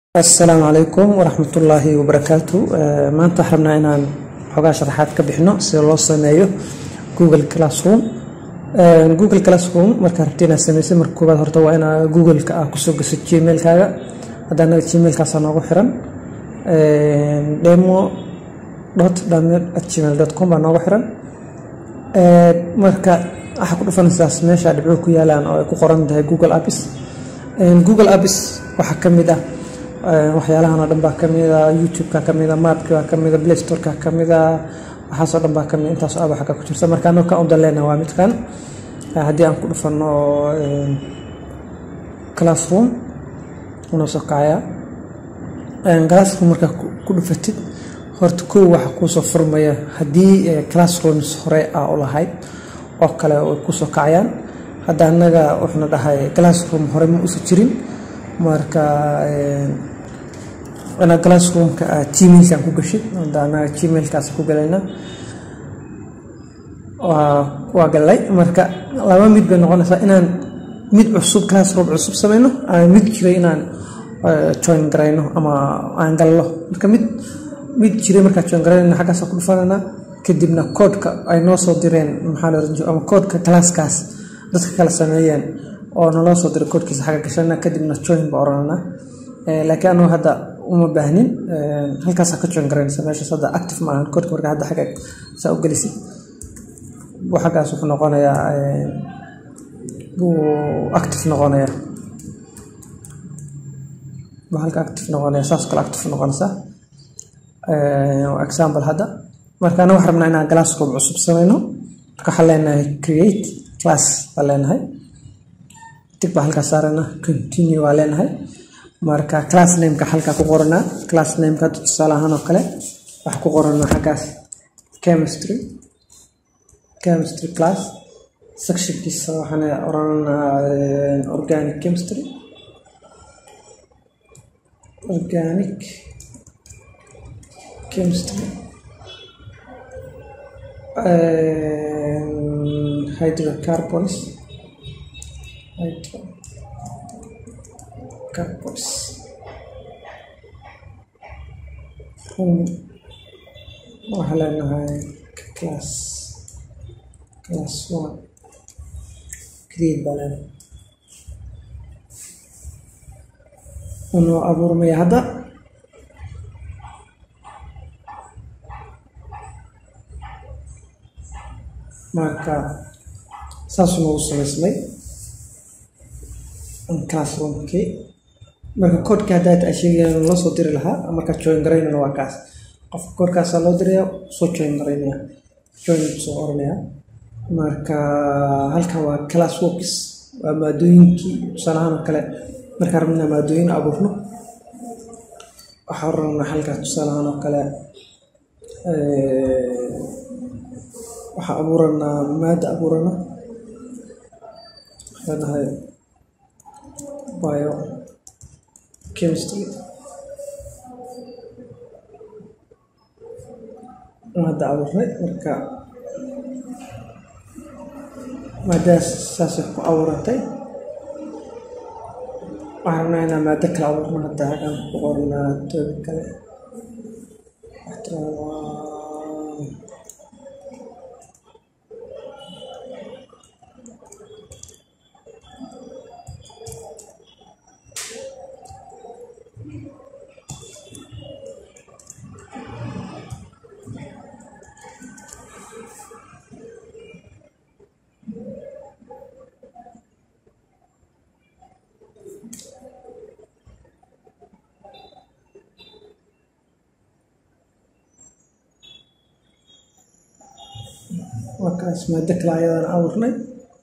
asalaamu calaykum waraxmatullaahi wabarakaatu maanta waxaan rabnaa inaan xogaa sharaxaad ka bixino sida loo sameeyo google classroom google classroom markaa rabti inaad samaysa marka koowaad horta waa inaa google-ka ah kusoo gaso gmail-kaaga hadda anaga gmail-kaasa noogu xiran demo dot damed at gmail dot com baa noogu xiran marka waxaa ku dhufanaysaas meesha dhibco ku yaalaan oo ay ku qoran tahay google apps google apps waxaa ka mid ah waxyaalahan oo dhan baa kamid a youtube-ka kamid a mapki baa kamid a play store-ka kamid a waxaasoo dhan baa kamid intaas aba xagga ku jirta marka anoo ka udan leenaha waa midkan haddii aan ku dhufano classroom unoo soo kacaya classroom markaa ku dhufatid horta kow waxa kuusoo furmaya haddii classrooms hore ah u lahayd oo kale way kusoo kacayaan hadda annaga wuxuuna dhahay classroom hore ma usa jirin marka ina classroomka gmailkan ku gashid hadda anaga gmailkaas ku galayna waa galay marka laba mid bay noqonaysaa inaan mid cusub classroom cusub sameyno ama mid jiray inaan join garayno ama aan gallo marka mid mid jiray markaa join garaynayna xaggaasa ku dhufanayna kadibna koodhka ay noo soo direen maxaa la ama koodhka classkaas dadka kala sameeyeen oo naloo soo diray koodhkiisa xagga gashana kadibna join ba oranana laakiin anugu hadda uma baahnin halkaasa ka join garanaysa meeshaas hadda active maahan koodhka marka hadda xagga saa u gelisid buu xaggaas wuxuu noqonayaa buu active noqonayaa buu halka active noqonaya saas kale active noqonaysaa example hadda marka anaga waxaan rabnaa inaan classroom cusub sameyno marka waxaan leenahay create class baan leenahay tig baa halkaa saarana continue waa leenahay marka class nameka halkaa ku qoranaa class nameka hadda tusaale ahaan oo kale waxaa ku qoranaa xaggaas chemistry chemistry class sectionkiisa waxaan oranaa organic chemistry organic chemistry hydrocarbons hydrocarbons waxaa leenahay class class one create baa leenahay unoo abuurmaya hadda marka saasuu noogu samaysmay classroomkii marka koodhkii haddaad a sheegayaan loo soo diri lahaa markaa join garaynana waa kaas qofka koodhkaasaa loo diraya soo join garaynaya join soo oranaya marka halkan waa class works waa maadooyinkii tusaalahaan oo kale markaan rabnaa maadooyin abuurno waxaan rabnaa halkaas tusaalahaan oo kale waxaa abuuranaa maada abuurana leenahay bio chemistry maada abuurnay marka maadadaas saasay ku abuurantay waxaan rabnaa inaa maado kale abuurno hadda hagaan ku qornaa toobi kale markaas maado kale ayadaan abuurnay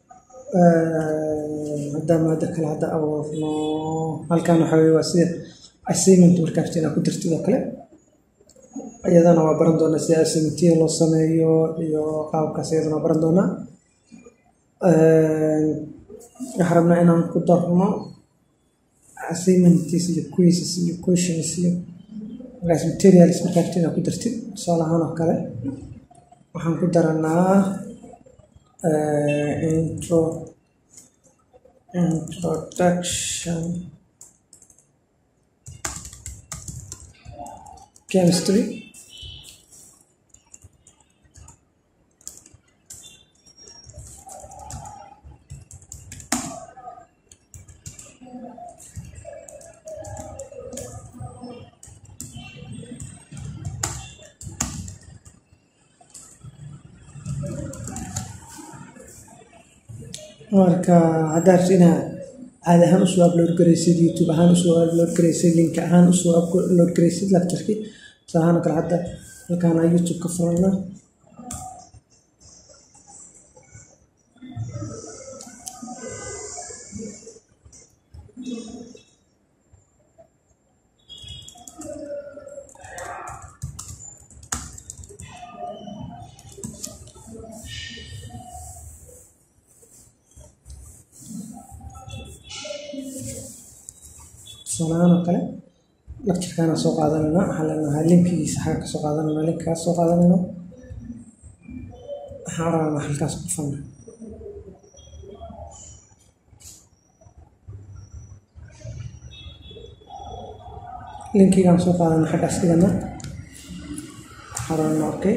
haddaan maado kale hadda abuurno halkan waxa weye waa sida assignment markaas inaa ku dirtid oo kale iyadana waa baran doonaa sida assignmentiya loo sameeyo iyo qaabkaas iyadana waa baran doonaa waxaan rabnaa inaan ku darno assignmentis iyo quizzes iyo questions iyo markaas materials markaas inaa ku dirtid tusaale ahaan oo kale waxaan ku daranaa intro introduction chemistry marka haddaad rabto inaad caadi ahaan usoo upload garaysid youtube ahaan usoo upload garaysid link ahaan usoo upload garaysid lecturkii tusaale ahaan oo kale hadda halkaana youtube ka furana tusaalahaan oo kale lecturekaana soo qaadanayna waxaan leenahay linkigiisa xaga kasoo qaadanayna linkikaas soo qaadanayna waxaan rabaa halkaas ku fanna linkigaan soo qaadana xaggaas dhigana waxaan rabana okay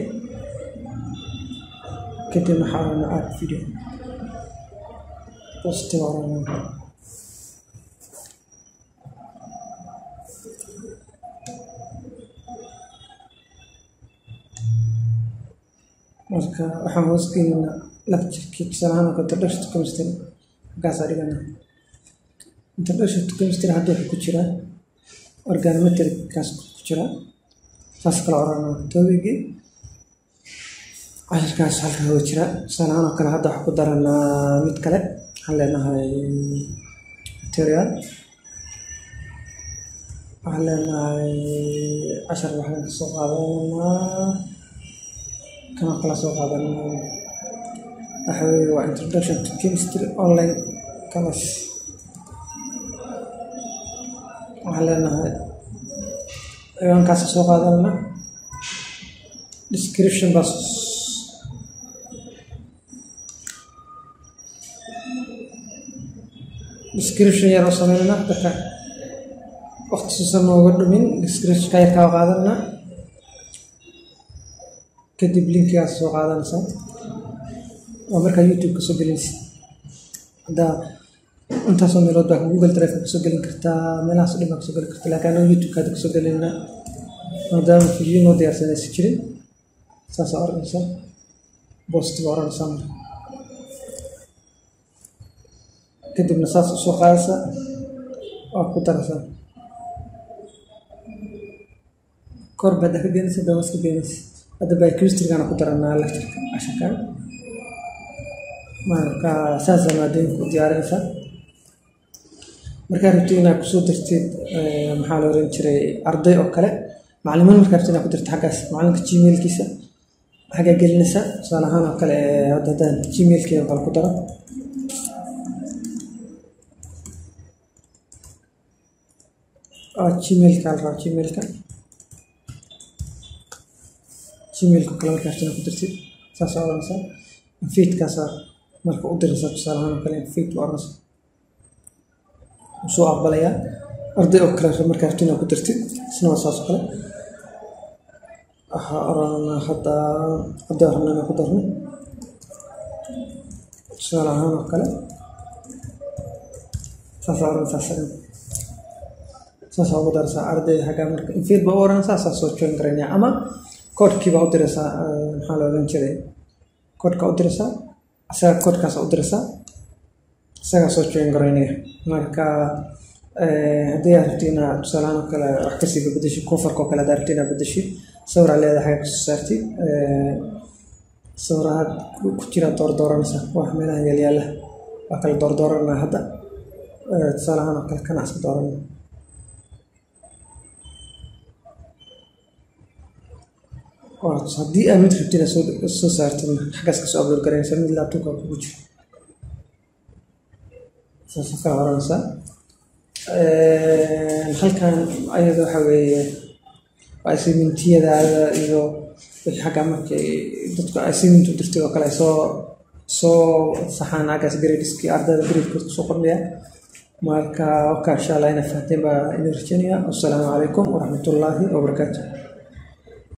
kadib waxaan rabana add video positive orana marka waxaan hoos gelinaa lecturkii tusaalahaan oo kale introduction to chemistry halkaasaa dhiganaa introduction to chemistry hadda wuxuu ku jiraa organometrickaas ku jiraa saas kala oranaa tobigii cashirkaas halkaa waa jiraa tusaalahaan oo kale hadda waxaa ku daranaa mid kale waxaan leenahay material waxaan leenahay cashar waxaan kasoo qaadanaa kana kala soo qaadanaa waxa weeye waa introduction to chemistry online class waxaan leenahay ciwaankaas soo qaadanana description bas description yar oo sameynana dadka waqti suusan nooga dhumin descriptionka yarkaa qaadanana kadib linkigaas soo qaadanaysaa waa markaa youtube kasoo gelinaysa haddaa intaasoo meelood baa google drive kasoo gelin kartaa meelahaas o dhan baa kasoo gelin kartaa laakiin anaga youtube kaada kasoo gelinna maadaama video noo diyaarsanaysa jirin saasaa oranaysaa positive oranaysaa marka kadibna saas usoo qaadaysaa waa ku daraysaa kor baad ka geenaysa dawas ka geenaysa hadda biochemistrygaana ku daranaa lectureka casharkan marka saasaa maadooyinka u diyaarinaysaa markaa rabtid inaad kusoo dirtid maxaa la oran jiray arday oo kale macalimiin markaa rabtid inaad ku dirtid xaggaas macalinka gmailkiisa xaggaa gelinaysaa tusaale ahaan oo kale hadda haddaan gmailkeeda kale ku daro gmailka la rabaa gmailka gmailka kale markaa rabtid inaad ku dirtid saasaa oranaysaa feedkaasaa marka u diraysaa tusaale ahaan oo kale feed ba oranaysaa soo aqbalayaa arday oo kale markaa rabtid inaad ku dirtid isna waa saas oo kale waxaa oranaa hadda hadda rabna inaan ku darno tusaale ahaan oo kale saasaa oranaysaa sagan saasaa ugu daraysaa ardayda xaggaa marka infeed baa u oran saasaa soo join garaynaya ama koodhkii baa u diraysaa maxaa la odhan jiray koodhkaa u diraysaa isaga koodhkaasa u diraysaa isagaa soo join garaynaya marka haddii aad rabti inaad tusaalahaan oo kale wax kasii bedeshid kofarka oo kale haddaad rabti inaad bedeshid sawir aad leedahay xagga kasoo saartid sawiraha ku jira doordooranaysaa wax meelaha yaalyaala waa kala doordooranaa hadda tusaalahaan oo kale kana iska dooranaa haddii aad mid rabtid aad soo saartid xaggaas kasoo upload garanaysaa mid laabtobka kugu jiro saasa kala oranaysaa halkan ayada waxa weeye waa assignmentiyadaada iyo wixii xagga markay dadku assignment u dirtay oo kale ay soo soo saxaan agaas gradeski ardayda gradekood kusoo kordhaya marka waka insha allah ina fahanteen baa idin rajaynaya wassalaamu calaykum waraxmatullaahi wabarakaatu